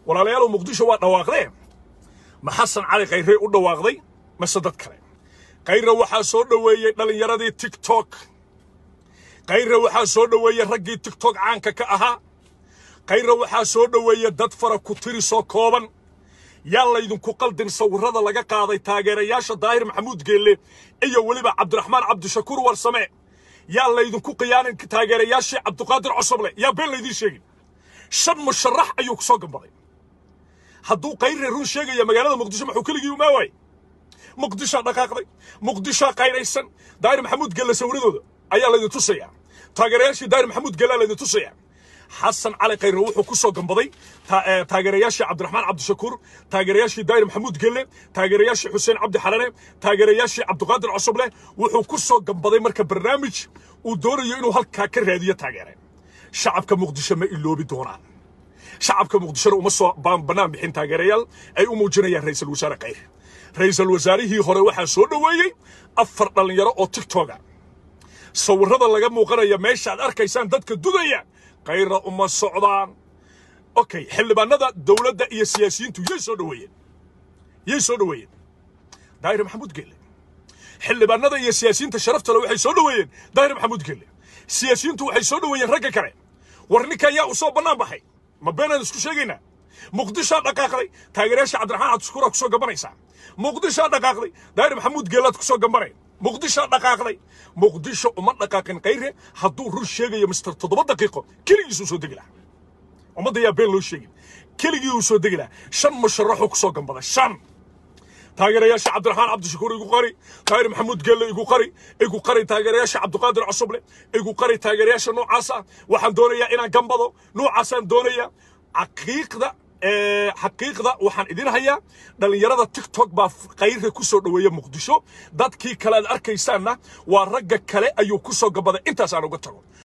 walaalayaalow muqdisho waa dhawaaqdee ma xasan cali khayrey u dhawaaqday mase dad kale khayre waxaa soo dhoweeyey dhallinyaradii tiktok khayre waxaa soo dhoweeyey raggii tiktok caanka ka ahaa khayre waxaa soo dhoweeyey dad fara ku tiri soo kooban yaa laydinku qaldin sawirrada laga qaaday taageerayaasha daahir maxamuud geelle iyo weliba cabdiraxmaan cabdishakuur warsame yaa laydinku qiyaanin taageerayaashii cabdiqaadir cosoble yaa been laydiin sheegin shan musharax ayuu ku soo gambaday hadduu khayre run sheegaya magaalada muqdisho maxuu keligii umaa waayey muqdishaa dhaqaaqday muqdishaa qayraysan daahir maxamuud gelle sawiradooda ayaa laydin tusayaa taageerayaashii daahir maxamuud gelle laydin tusayaa xasan cali khayre wuxuu ku soo gambaday taageerayaashii cabdiraxmaan cabdishakuur taageerayaashii daahir maxamuud gelle taageerayaashii xuseen cabdi xalane taageerayaashii cabdiqaadir cosoble wuxuu ku soo gambaday marka barnaamij uu doonayo inuu halkaa ka raadiyo taageere shacabka muqdisho ma iloobi doonaan shacabka muqdishona uma soo bannaan bixin taageerayaal ay u muujinayaan ra'iisul wasaare khayre ra'iisul wasaarihii hore waxaa soo dhoweeyey afar dhallinyaro oo tiktoga sawirrada laga muuqanaya meeshaad arkaysaan dadka dudaya khayra uma socdaan okay xildhibaanada dowladda iyo siyaasiyiintu yay soo dhoweeyeen yay soo dhoweeyeen daahir maxamuud gelle xildhibaanada iyo siyaasiyiinta sharaftale waxay soo dhoweeyeen daahir maxamuud gelle siyaasiyiintu waxay soo dhoweeyeen ragga kale war ninkan yaa u soo bannaan baxay ma beenaan isku sheegaynaa muqdishaa dhaqaaqday taageerayaasha cabdiraxmaan cabdishakuuraa ku soo gambanaysaa muqdishaa dhaqaaqday daahir maxamuud geelaad ku soo gambanay muqdishaa dhaqaaqday muqdisho uma dhaqaaqin khayre hadduu run sheegayo mister toddoba daqiiqo keligiisuu soo degi lahaa ummadda yaa been loo sheegin keligii uu soo degi lahaa shan musharaxuu ku soo gambada shan taageerayaasha cabdiraxmaan cabdishakuur igu qari daahir maxamuud geelle igu qari igu qari taageerayaasha cabdiqaadir cosoble igu qari taageerayaasha noocaasa waxaan doonayaa inaan gambado noocaasaan doonayaa xaqiiqda xaqiiqda waxaan idin hayaa dhallinyarada tiktok baa khayre ku soo dhoweeya muqdisho dadkii kale aad arkaysaanna waa ragga kale ayuu ku soo gabaday intaas aan uga tago